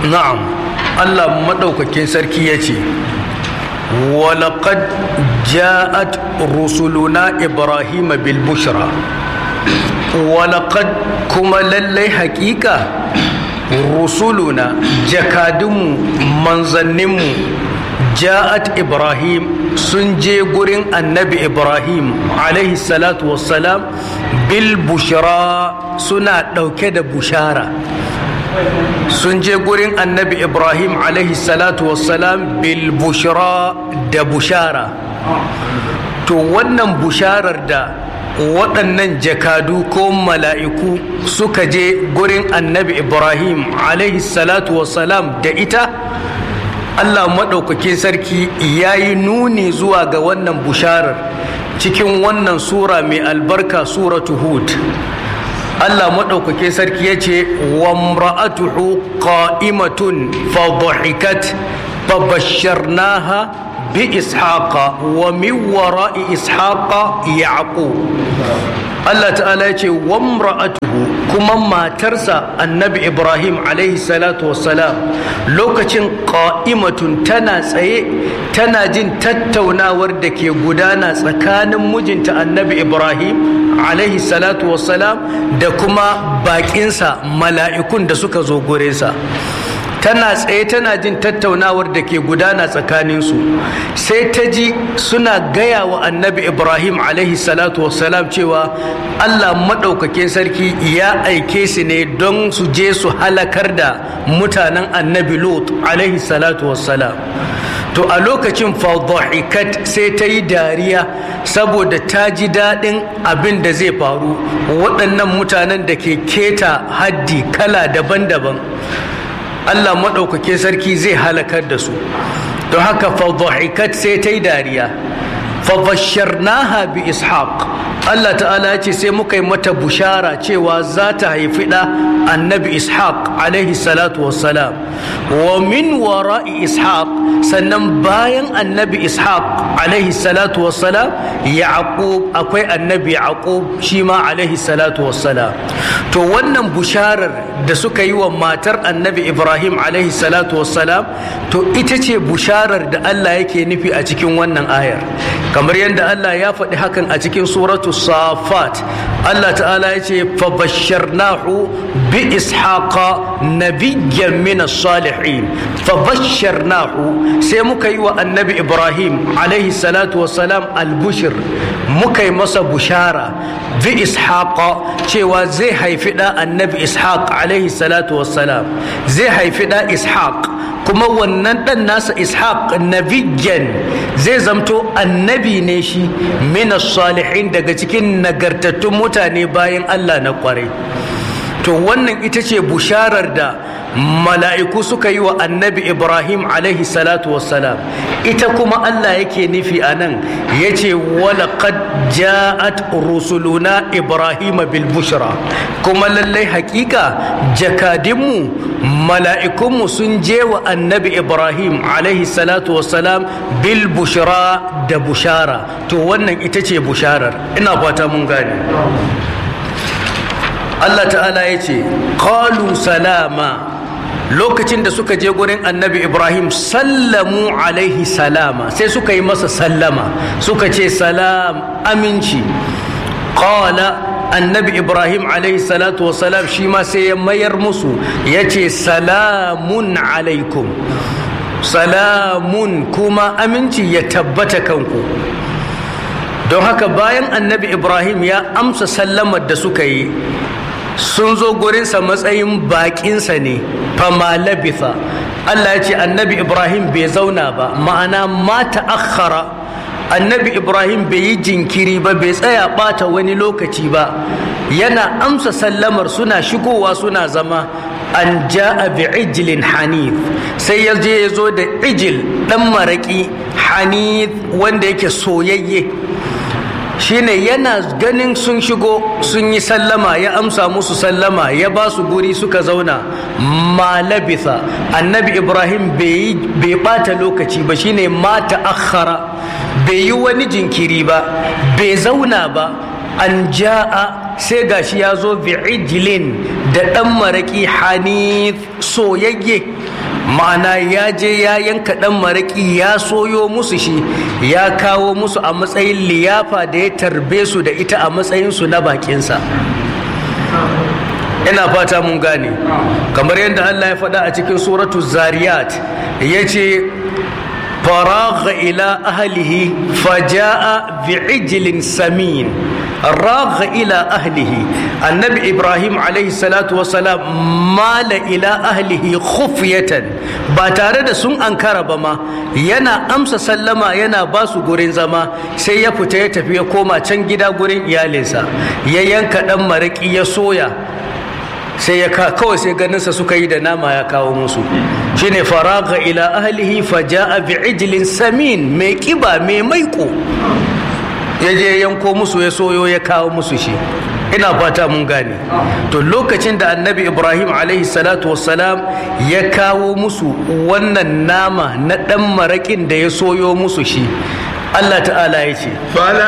na'am allah maɗaukakin sarki ya ce walaƙad ja'at rusuluna ibrahim bil bushra walaƙad kuma lallai haƙiƙa rusuluna jakadunmu manzanninmu ja'at ibrahim sun je gurin annabi ibrahim alaihi salatu wassalam bil bushra suna ɗauke da bushara sun je gurin annabi ibrahim alaihi salatu wassalam bil bushra da bushara to wannan busharar da waɗannan jakadu ko mala'iku suka je gurin annabi ibrahim alaihi salatu wassalam da ita allah maɗaukakin sarki ya yi nuni zuwa ga wannan busharar cikin wannan sura mai albarka suratu hud allah maɗaukakin sarki ya ce wa mra'atuhu qa'imatun fa dhahikat fa basharnaha بإسحاق ومن وراء إسحاق يعقوب الله تعالى يقول وامرأته كما ما ترسى النبي إبراهيم عليه الصلاة والسلام لوكتين قائمة تنا سي تنا جن تتونا وردك يقودانا سكان مجنت النبي إبراهيم عليه الصلاة والسلام دكما باكينسا ملائكون دسوك زوغوريسا tana tsaye tana jin tattaunawar da ke gudana tsakaninsu sai ta ji suna gaya wa annabi ibrahim alaihi salatu wassalam cewa allah maɗaukakin sarki ya aike su ne don su je su halakar da mutanen annabi lot alaihi salatu wassalam to a lokacin fadhahikat sai ta yi dariya saboda ta ji daɗin abin da zai faru waɗannan mutanen da ke keta haddi kala daban-daban Allah maɗaukakin sarki zai halakar da su don haka fadhahikat sai ta yi dariya fabasharnaha bi ishaq Allah ta'ala ce sai muka yi mata bushara cewa za ta haifi ɗa annabi ishaq alaihi salatu wassalam wa min wara'i ishaq sannan bayan annabi ishaq alaihi salatu wassalam yaqub akwai annabi yaqub shi ma alaihi salatu wassalam to wannan busharar da suka yi wa matar annabi ibrahim alaihi salatu wassalam to ita ce busharar da Allah yake nufi a cikin wannan ayar kamar yadda Allah ya faɗi hakan a cikin suratu safat Allah ta'ala ya ce fabasharnahu bi ishaqa nabiyyan min salihin fabasharnahu sai muka yi wa annabi ibrahim alaihi salatu wassalam albushir muka yi masa bushara bi ishaqa cewa zai haifi da annabi ishaq alaihi salatu wassalam zai haifi da ishaq kuma wannan ɗan nasa ishaq nabiyyan zai zamto annabi ne shi mina salihin daga cikin nagartattun mutane bayan allah na kwarai to wannan ita ce busharar da mala'iku suka yi wa annabi ibrahim alaihi salatu wassalam ita kuma allah yake nufi a nan ya ce walaƙad ja'at rusuluna ibrahim bil bushra kuma lallai hakika jakadinmu mala'ikunmu sun je wa annabi ibrahim alaihi salatu wassalam bil bushra da bushara to wannan ita ce busharar ina fata mun gane Allah ta'ala ya ce qalu salama lokacin da suka je gurin annabi ibrahim sallamu alaihi salama sai suka yi masa sallama suka ce salam aminci qala annabi ibrahim alaihi salatu wasalam shi ma sai ya mayar musu ya ce salamun alaikum salamun kuma aminci ya tabbata kanku don haka bayan annabi ibrahim ya amsa sallamar da suka yi sun zo gurinsa matsayin baƙinsa ne fama labitha Allah ya ce annabi Ibrahim bai zauna ba ma'ana ma ta'akhkhara annabi Ibrahim bai yi jinkiri ba bai tsaya ɓata wani lokaci ba yana amsa sallamar suna shigowa suna zama an ja'a bi ijlin hanif sai ya je ya zo da ijil ɗan maraƙi hanif wanda yake soyayye shine yana ganin sun shigo sun yi sallama ya amsa musu sallama ya ba su guri suka zauna ma labitha annabi ibrahim bai bata lokaci ba shine ma ta'akhara bai yi wani jinkiri ba bai zauna ba an ja'a sai gashi ya zo bi'ijlin da ɗan maraƙi hanif soyayye ma'ana ya je ya yanka ɗan maraƙi ya soyo musu shi ya kawo musu a matsayin liyafa da ya tarbe su da ita a matsayinsu na bakinsa ina fata mun gane kamar yadda Allah ya faɗa a cikin suratu zariyat ya ce faragha ila ahlihi faja'a bi'ijlin samin ragha ila ahlihi annabi ibrahim alaihi salatu wasalam mala ila ahlihi khufyatan ba tare da sun ankara ba ma yana amsa sallama yana ba su gurin zama sai ya fita ya tafi ya koma can gida gurin iyalinsa ya yanka dan maraki ya soya sai ya kawai sai ganinsa suka yi da nama ya kawo musu shine faraga ila ahlihi faja'a bi'ijlin samin mai kiba mai maiko ya je yanko musu ya soyo ya kawo musu shi ina fata mun gane to lokacin da annabi ibrahim alaihi salatu wassalam ya kawo musu wannan nama na dan marakin da ya soyo musu shi allah ta'ala ya ce